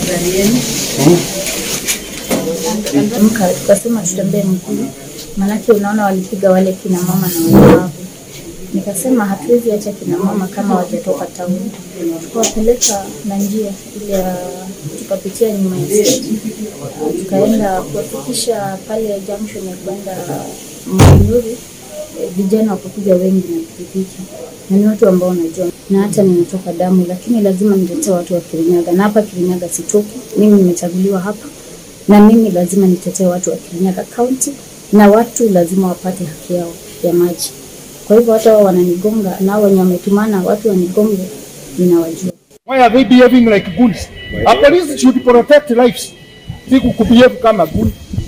gari yenu Tukamka tukasema tutembee mguu, maanake unaona walipiga wale kina mama na walemavu. Nikasema hatuwezi acha kina mama kama wajatoka tauni, tukawapeleka na njia ile ya tukapitia nyuma ya stage. tukaenda kuwafikisha pale junction ya kwenda Manyuri. Eh, Vijana wakakuja wengi na pikipiki na ni watu ambao wanajua, na hata nimetoka damu, lakini lazima nitetee watu wa Kirinyaga, na hapa Kirinyaga sitoki. Mimi nimechaguliwa hapa na mimi lazima nitetee watu wa Kirinyaga County na watu lazima wapate haki yao ya maji. Kwa hivyo hata wao wananigonga na hao wenye wametumana watu wanigonge, ninawajua. Why are they behaving like goons? A police should protect lives. Si kubehave kama goon.